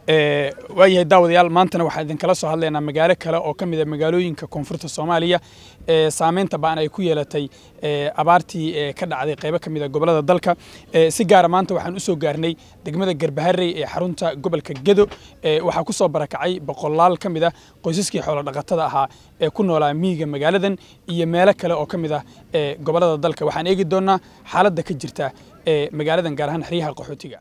waayahay daawadayaal maantana waxaan idinkala soo hadlaynaa magaalo kale oo ka mid a magaalooyinka koonfurta soomaaliya ee saameynta ba'an ay ku yeelatay abaartii ka dhacday qaybo ka mid a gobollada dalka si gaara maanta waxaan usoo gaarnay degmada garbaharey ee xarunta gobolka gedo waxaa ku soo barakacay boqolaal ka mid ah qoysaskii xoolo dhaqatada ahaa ee ku noolaa miyiga magaaladan iyo meelo kale oo ka mid ah gobollada dalka waxaan eegi doonnaa xaaladda ka jirta ee magaaladan gaar ahaan xeryaha qaxootiga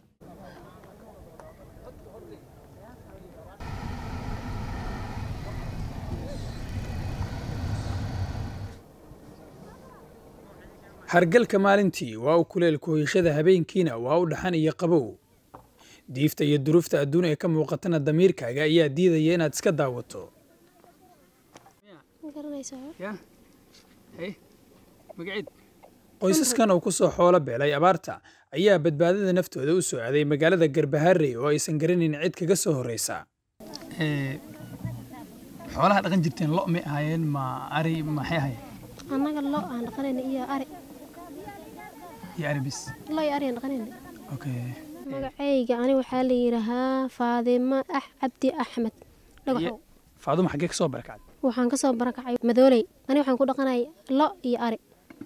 hargalka maalintii waa u kuleel kuhoyashada habeenkiina waa u dhaxan iyo qabow diifta iyo duruufta adduun ee ka muuqatana damiirkaaga ayaa diidaya inaad iska daawato qoysaskan oo ku soo xoolo beelay abaarta ayaa badbaadada naftooda u soo aaday magaalada garbaharey oo aysan garanayn cid kaga soo horreysa xoolaha dhaqan jirteen lo may ahaayeen ma ari maxay ahaayeen annaga lo aan dhaqanayna iyo ari iyo aribis lo iyo ari aan dhaqanayna okay magacayga ani waxaa la yidhaahaa faadimo ah cabdi axmed dhagaxow faaduma xaggee ka soo barakacday waxaan ka soo barakacay madooley ani waxaan ku dhaqanay lo iyo ari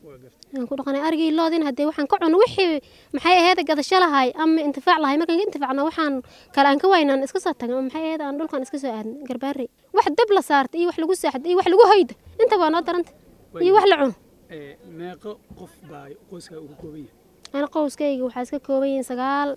aan ku dhaqanay arigii loodin haddee waxaan ka cuno wixii maxay ahayd gadasho lahay ama intifaac lahay markaan ka intifaacna waxaan kale aan ka waynaan iska soo tagna maxay ahayd aan dhulkan iska soo aadna garbaarey wax dab la saarta iyo wax lagu saaxda iyo wax lagu hoyda inta waa noo daranta iyo wax la cuno meeqo qof baa qoyskaa ugu kooban yahay ana qowskayga waxaa iska kooban yihiin sagaal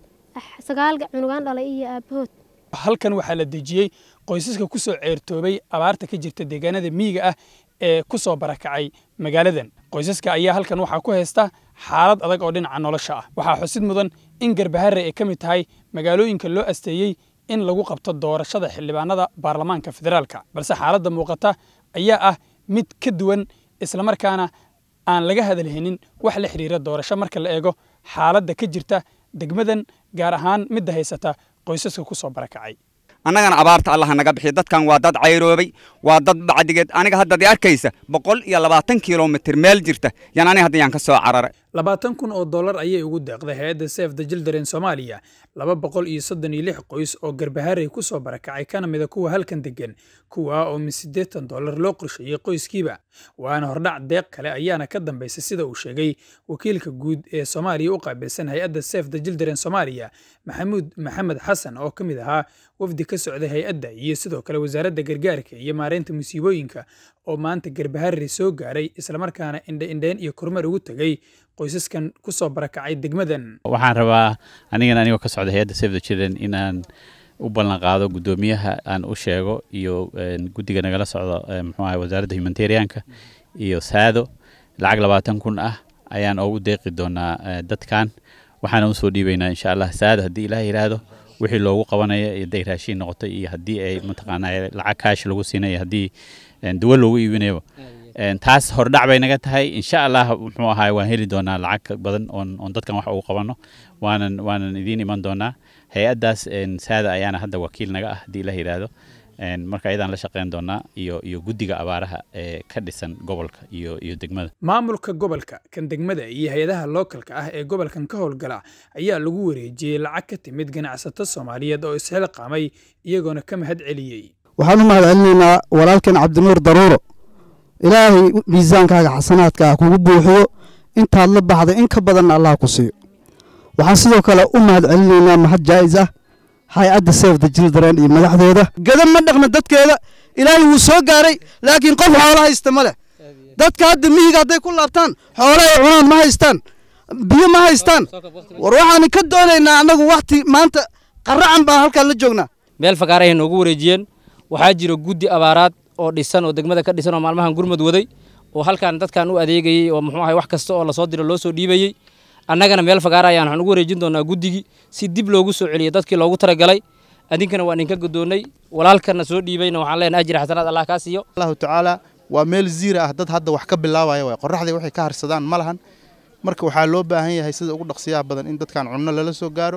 sagaal cunugaan dhalay iyo aabahood halkan waxaa la dejiyey qoysaska ku soo ceertoobay abaarta ka jirta deegaanada miyiga ah ee ku soo barakacay magaaladan qoysaska ayaa halkan waxaa ku haysta xaalad adag oo dhinaca nolosha ah waxaa xusid mudan in garbahare ay ka mid tahay magaalooyinka loo asteeyey in lagu qabto doorashada xildhibaanada baarlamaanka federaalka balse xaaladda muuqata ayaa ah mid ka duwan islamarkaana aan laga hadalhaynin wax la xidhiira doorasho marka la eego xaaladda ka jirta degmadan gaar ahaan midda haysata qoysaska ku soo barakacay annagana abaarta allaha naga bixiy dadkan waa dad cayroobay waa dad bacdigeed aniga haddaad i arkaysa boqol iyo labaatan kilomitir meel jirta yan aniga hadda yaan ka soo cararay labaatan kun oo dollar ayay ugu deeqday hay-adda sef the children soomaaliya laba boqol iyo soddon iyo lix qoys oo garbaharey ku soo barakacay kana mida kuwa halkan degan kuwa oo min siddeetan dollar loo qorsheeyey qoyskiiba waana hordhac deeq kale ayaana ka dambaysa sida uu sheegay wakiilka guud ee soomaaliya u qaabilsan hay-adda sef the children soomaaliya maxamuud maxamed xasan oo ka mid ahaa wafdi ka socday hay-adda iyo sidoo kale wasaaradda gargaarka iyo maareynta musiibooyinka oo maanta garbaharey soo gaaray islamarkaana indhaindhayn iyo kormeer ugu tegey qoysaskan ku soo barakacay degmadan waxaan rabaa anigan anigoo ka socda hay-adda save the children inaan u ballan qaado guddoomiyaha aan u sheego iyo guddiga nagala socdo muxuu ahay wasaaradda humanitarianka iyo saado lacag labaatan kun ah ayaan ugu deeqi doonaa dadkan waxaana usoo dhiibaynaa insha allah saado haddii ilaah yidhaahdo wixii loogu qabanaya hadday raashiin noqoto iyo haddii ay mataqaanaa lacag kaash lagu siinayo haddii duwo loogu iibinayo taas hordhac bay naga tahay insha allah muxuu ahaay waan heli doonaa lacag badan oon oon dadkan wax ugu qabanno waanan waanan idiin iman doonaa hay-addaas saada ayaana hadda wakiil naga ah haddii ilaah yidhaahdo marka ayadaan la shaqeyn doonaa iyo iyo guddiga abaaraha ee ka dhisan gobolka iyo iyo degmada maamulka gobolka kan degmada iyo hay-adaha lookalka ah ee gobolkan ka howlgala ayaa lagu wareejiyey lacag ka timid ganacsato soomaaliyeed oo isxilqaamay iyagoona ka mahad celiyey waxaan u mahad celinaynaa walaalkeen cabdinuur daruuro ilaahay miisaankaaga xasanaadka ah kugu buuxiyo intaad la baxday in ka badanna allah ku siiyo waxaan sidoo kale u mahad celinaynaa mahad jaa'is ah hay-adda sef the children iyo madaxdeeda gada ma dhaqna dadkeeda ilaahay wuu soo gaaray laakiin qof xoolo haysta ma leh dadka hadda miyiga hadday ku laabtaan xoolo ay cunaan ma haystaan biyo ma haystaan war waxaan ka doonaynaa annagu wakhti maanta qaracan baan halkaan la joognaa meel fakaarahay noogu wareejiyeen waxaa jira guddi abaaraad oo dhisan oo degmada ka dhisan oo maalmahan gurmud waday oo halkan dadkan u adeegayey oo muxuu ahay wax kasta oo lasoo diro loo soo dhiibayey annagana meel fagaara ayaan waxaan ugu wareejin doonaa guddigii si dib loogu soo celiyo dadkii loogu talagalay adinkana waan idinka godoonnay walaalkana soo dhiibayna waxaan leenahay ajri xasanaad allah kaa siiyo allahu tacaala waa meel ziira ah dad hadda wax ka bilaabaya waay qorraxdii waxay ka harsadaan ma lahan marka waxaa loo baahan yahay sida ugu dhaqsiyaha badan in dadkan cunno lala soo gaaro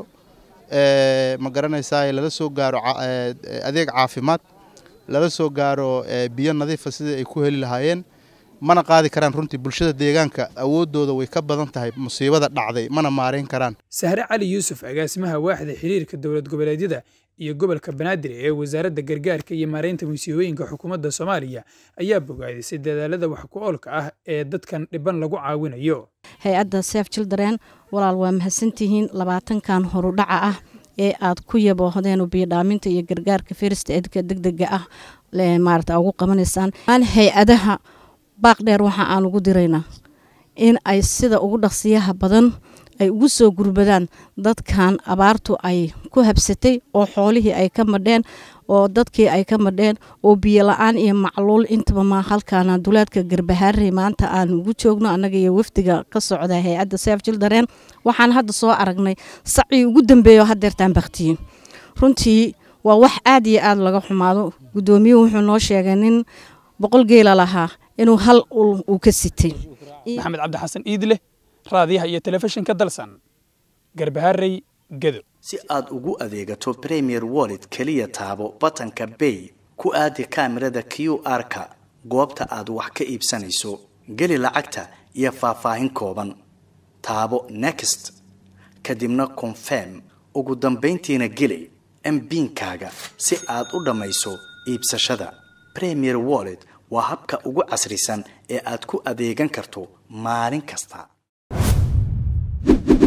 ma garanaysaa lala soo gaaro adeeg caafimaad lala soo gaaro biyo nadiifa sidii ay ku heli lahaayeen mana qaadi karaan runtii bulshada deegaanka awooddooda way ka badan tahay musiibada dhacday mana maarayn karaan sahre cali yuusuf agaasimaha waaxda xiriirka dowlad goboleedyada iyo gobolka banaadir ee wasaaradda gargaarka iyo maareynta musiibooyinka xukuumadda soomaaliya ayaa bogaadisay dadaalada wax ku oolka ah ee dadkan dhiban lagu caawinayo hay-adda sef children walaal waa mahadsantihiin labaatankan horudhaca ah ee aad ku yaboohdeen biyodhaaminta iyo gargaarka first edka degdega ah maarata ugu qabanaysaan hay-adaha baaq dheer waxa aan ugu diraynaa in ay sida ugu dhaqsiyaha badan ay ugu soo gurbadaan dadkan abaartu ay ku habsatay oo xoolihii ay ka madheen oo dadkii ay ka madheen oo biyo la-aan iyo macluul intaba ma halkaana duleedka garbahaarey maanta aan ugu joogno annaga iyo wafdiga ka socda hay-adda sef children waxaan hadda soo aragnay sacii ugu dambeeyo hadeertaan baktiyin runtii waa wax aad iyo aad laga xumaado guddoomiyuhu wuxuu noo sheegay nin boqol geela lahaa inuu hal ul uu ka sitay maxamed cabdi xasan iidleh raadiyaha iyo telefishinka dalsan garbaharey gedo si aad ugu adeegato premier wallet keliya taabo batanka bay ku aadi kaamirada q r-ka goobta aad wax ka iibsanayso geli lacagta iyo faahfaahin kooban taabo next kadibna confirm ugu dambayntiina geli mbiinkaaga si aad u dhammayso iibsashada premier wallet waa habka ugu casrisan ee aad ku adeegan karto maalin kasta